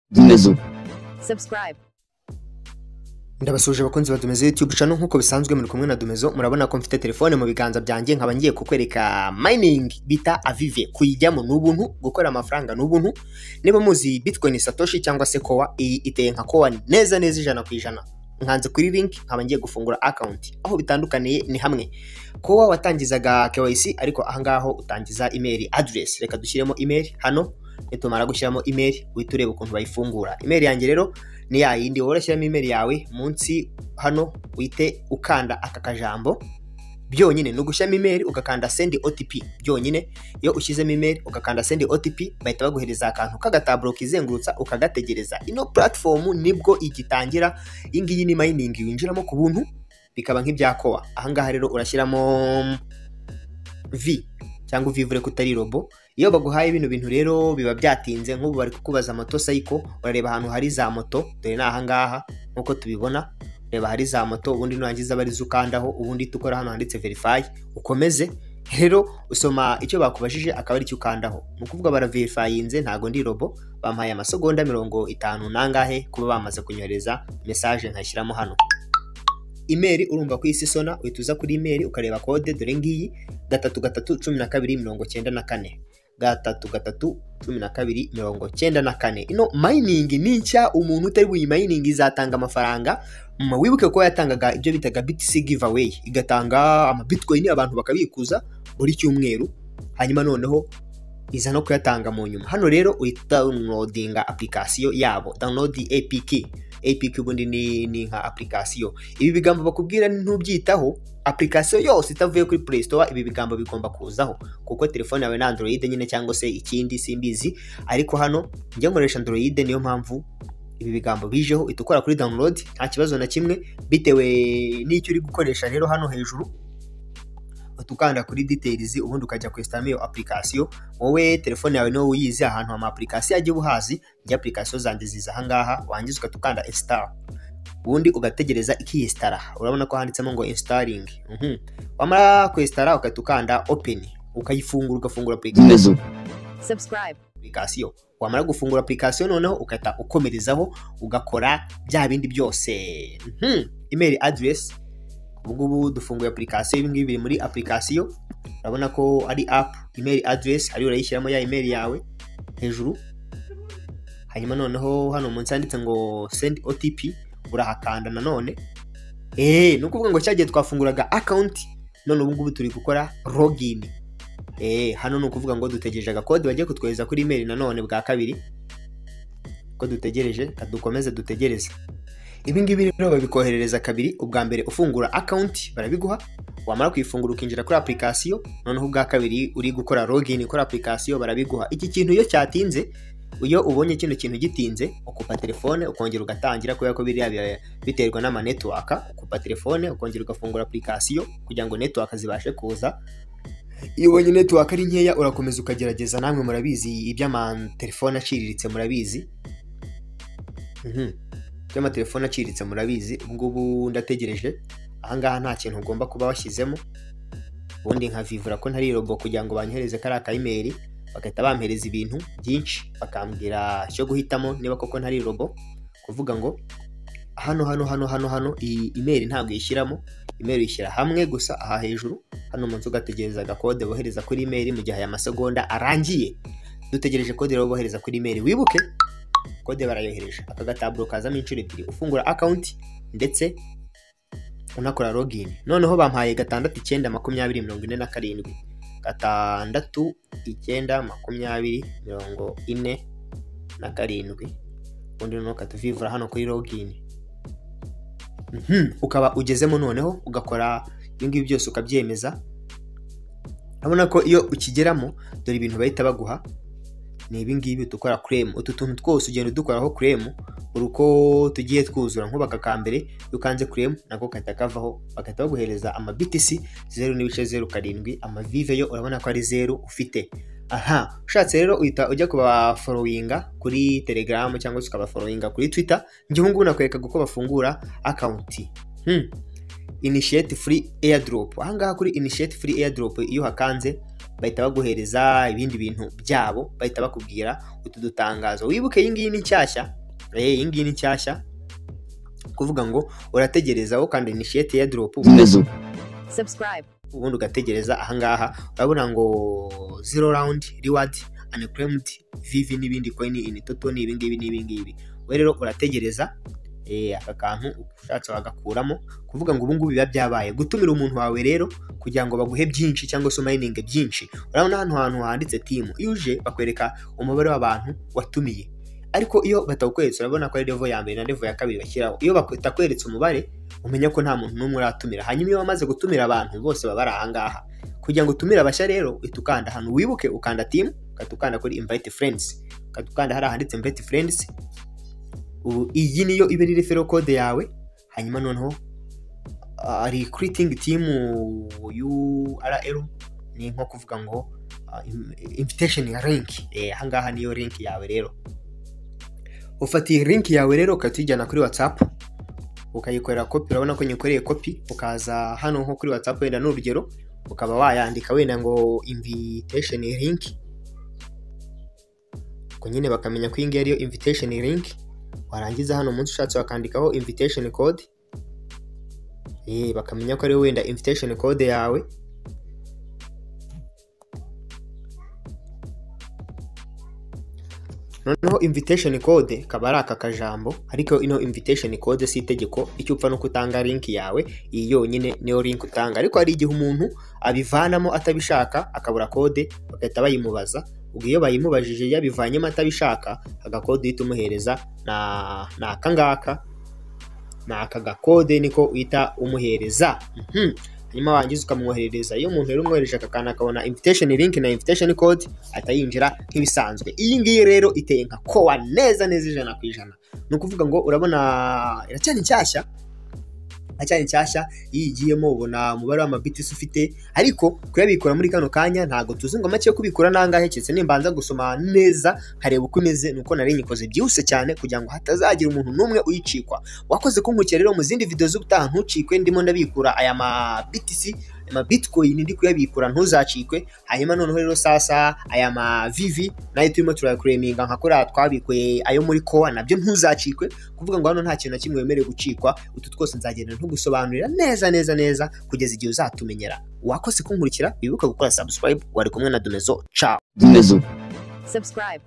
Dumezu subscribe, ndabasuje abakunzi ba Dumezo YouTube channel nk'uko bisanzwe muri kumwe na Dumezo murabona ko mfite telefone mu biganza byanjye nkaba ngiye kukwereka mining bita Avive kuyijyamo ni ubuntu gukora amafaranga ni ubuntu niba muzi Bitcoin Satoshi cyangwa se Kowa iyi iteye nka Kowa neza neza ijana ku ijana nkanze kuri link nkaba ngiye gufungura account aho bitandukaniye ni hamwe Kowa watangizaga KYC ariko ahangaho utangiza email address reka dushyiremo email hano nitumara gushyiramo email uhita ureba ukuntu bayifungura email yanjye rero ni ya yindi wowe urashyiramo email yawe munsi hano wite ukanda aka kajambo byonyine ni ugushyiramo email ugakanda send otp byonyine iyo ushyizemo email ugakanda send otp bahita baguhereza akantu k'agataburo kizengurutsa ukagategereza ino platform nibwo igitangira iyi ngiyi ni mining winjiramo ku buntu bikaba nk'ibya kowa ahangaha rero urashyiramo v cyangwa uvivure ko utari robo iyo baguhaye bino bintu rero biba byatinze nk'ubu bari kukubaza moto sayiko urareba ahantu hari za moto dore ni ahangaha nk'uko tubibona reba hari za moto ubundi nurangiza aba arizo ukandaho ubundi icyo ukora hano handitse verify ukomeze rero usoma icyo bakubajije akaba aricyo ukandaho ni ukuvuga baraverifayinze ntabwo ndi robo bampaye amasegonda mirongo itanu nangahe kuba bamaze kunyohereza mesaje nkayishyiramo hano imeri urumva ko isi isona uhita uza kuri imeri ukareba kode dore ngiyi gatatu gatatu cumi na kabiri mirongo cyenda na kane gatatu gatatu cumi na kabiri mirongo cyenda na kane ino mayiningi ni nshya umuntu utari buyimayiningi izatanga amafaranga Mm, wibuke ko yatangaga ibyo bitaga BTC giveaway igatanga amabitcoin abantu bakabikuza buri cyumweru hanyuma noneho iza no kuyatanga mu nyuma hano rero uhita downloadinga application yabo download APK APK ubundi ni, ni nka application ibi bigambo bakubwira ntubyitaho application yose itavuye kuri Play Store ibi bigambo bigomba kuzaho kuko telefone yawe ni Android nyine cyangwa se ikindi simbizi ariko hano njye nkoresha Android niyo mpamvu ibi bigambo bijeho uhita ukora kuri download nta kibazo na kimwe bitewe n'icyo uri gukoresha rero hano hejuru uhita ukanda kuri details ubundi ukajya kwesitamo iyo application wowe telefone yawe niwo uyizi ahantu ama application yagiye ubuhazi njye application zanjye ziza ahangaha wangiza ugahita ukanda install ubundi ugategereza ikiyisitara urabona ko handitsemo ngo installing Mhm. wamara kwesitara ugahita ukanda open ukayifungura ugafungura application Dumezu subscribe, application wamara gufungura application noneho ugahita ukomerezaho ugakora bya bindi byose Mhm. email address ubungubu dufunguye application ibi ngibi biri muri application urabona ko ari app email address hariya urayishyiramo ya email yawe hejuru hanyuma noneho hano munsi handitse ngo send otp urahakanda nanone eee ni ukuvuga ngo cyagiye twafunguraga account none ubungubu turi gukora login Eh, hano ni ukuvuga ngo dutegereje agakode bagiye kutwohereza kuri email nanone bwa kabiri ko dutegereje ka dukomeze dutegereze ibi ngibi rero babikoherereza kabiri ubwa mbere ufungura account barabiguha wamara kuyifungura ukinjira kuri application noneho ubwa kabiri uri gukora login kuri application barabiguha iki kintu iyo cyatinze iyo ubonye kino kintu gitinze ukupa telefone ukongera ugatangira kubera ko biriya bi- biterwa n'amanetiwaka ukupa telefone ukongera ugafungura application kugira ngo netiwaka zibashe kuza iyo ubonye netiwaka ari nkeya urakomeza ukagerageza namwe murabizi iby'amatelefone aciriritse murabizi Mhm. iby'amatelefone aciriritse murabizi ubungubu ndategereje ahangaha nta kintu ugomba kuba washyizemo ubundi nkavivura ko ntari robo kugira ngo banyohereze kariya kayimeri bagahita bampereza ibintu byinshi bakambwira icyo guhitamo niba koko ntari robo kuvuga ngo hano hano hano hano hano iyi imeri ntabwo yishyiramo imeri uyishyira hamwe gusa aha hejuru hano munsi ugategereza agakode bohereza kuri imeri mu gihe aya masegonda arangiye dutegereje kode rero bohereza kuri imeri wibuke kode barayohereje aka gataburo kazamo inshuro ebyiri ufungura akawunti ndetse unakora login noneho bampaye gatandatu icyenda makumyabiri mirongo ine na karindwi gatandatu icyenda makumyabiri mirongo ine na karindwi ubundi noneho katuvivura hano kuri login Mhm, ukaba ugezemo noneho ugakora ibyo ngibyo byose ukabyemeza urabona ko iyo ukigeramo dore ibintu bahita baguha ni ibi ngibi dukora kuremu utu tuntu twose ugenda udukoraho kuremu buri uko tugiye twuzura nk'ubaka ka mbere iyo ukanze kuremu nako gahita kavaho bagahita baguhereza ama BTC zeru n'ibice zeru karindwi amavive yo urabona ko ari zeru ufite aha ushatse rero uhita ujya kubaforowinga kuri telegaramu cyangwa se ukabaforowinga kuri twita njyewe ngubu nakwerekaga uko bafungura akawunti hmm. initiate free airdrop ahangaha kuri initiate free airdrop iyo hakanze bahita baguhereza ibindi bintu byabo bahita bakubwira utu dutangazo wibuke iyi ngiyi ni nshyashya eh iyi ngiyi ni nshyashya kuvuga ngo urategereza ukanda initiate ya drop Zumezo. subscribe, ubundi ugategereza ahangaha urabona ngo zero round reward unclaimed vv n'ibindi coin in total ni ibingibi n'ibingibi we rero urategereza eh, aka kantu ushatse wagakuramo kuvuga ngo ubungubu biba byabaye gutumira umuntu wawe rero kugira ngo baguhe byinshi cyangwa se umayininge byinshi urabona hano hantu handitse timu iyo uje bakwereka umubare w'abantu watumiye ariko iyo batawukweretse urabona ko ari level ya mbere na level ya kabiri bashyiraho iyo batakweretse umubare umenya ko nta muntu n'umwe uratumira hanyuma iyo wamaze gutumira abantu bose baba ari ahangaha kugira ngo utumire abashya rero uhita ukanda ahantu wibuke ukanda timu ukahita ukanda kuri invite friends ukahita ukanda hari ahanditse invite friends ubu iyi niyo iba ari refero code yawe hanyuma noneho ah, recruiting team URL ni nko kuvuga ngo ah, im- invitation ya link eh ahangaha niyo link yawe rero ufata iyi link yawe rero ukahita uyijyana kuri whatsapp ukayikorera kopi urabona ko nyikoreye kopi ukaza hano nko kuri whatsapp wenda ni urugero ukaba wayandika wenda ngo invitation link ubwo nyine bakamenya ko iyi ngiyi ariyo invitation link warangiza hano munsi ushatse wakandikaho invitation code eh bakamenya ko ari wowe wenda invitation code yawe noneho invitation code kaba ari aka kajambo ariko ino invitation code si itegeko icyo upfa no kutanga link yawe iyi yonyine niyo link utanga ariko hari igihe umuntu abivanamo atabishaka akabura kode bagahita bayimubaza ubwo iyo bayimubajije yabivanyemo atabishaka agakode uhita umuhereza na ni aka ngaka ni aka gakode niko uhita umuhereza Mhm. hanyuma wangiza ukamwoherereza iyo umuntu rero umwohereje aka kantu akabona invitation link na invitation code ahita yinjira nk'ibisanzwe iyi ngiyi rero iteye nka kowa neza neza ijana ku ijana ni ukuvuga ngo urabona iracyari nshyashya iracyari nshyashya iyo igiyemo ubona umubare w'amabitisi ufite ariko kuyabikura muri kano kanya ntabwo tuzi ngo make yo kubikura nangahe keretse nimbanza gusoma neza nkareba uko imeze nuko nari nyikoze byihuse cyane kugira ngo hatazagira umuntu n'umwe uyicikwa wakoze kunkurikira rero mu zindi video z'ubutaha ntucikwe ndimo ndabikura aya ma BTC aya ma Bitcoin ndi kuyabikura ntuzacikwe hanyuma noneho rero sasa aya ma VV nayo turimo turayakureminga nka kuriya twabikuye ayo muri kowa nabyo ntuzacikwe kuvuga ngo hano nta kintu na kimwe wemerewe gucikwa utu twose nzagenda ntugusobanurira neza neza neza kugeza igihe uzatumenyera wakoze kunkurikira wibuke gukora subscribe wari kumwe na Domezo ciao Zumezo. subscribe.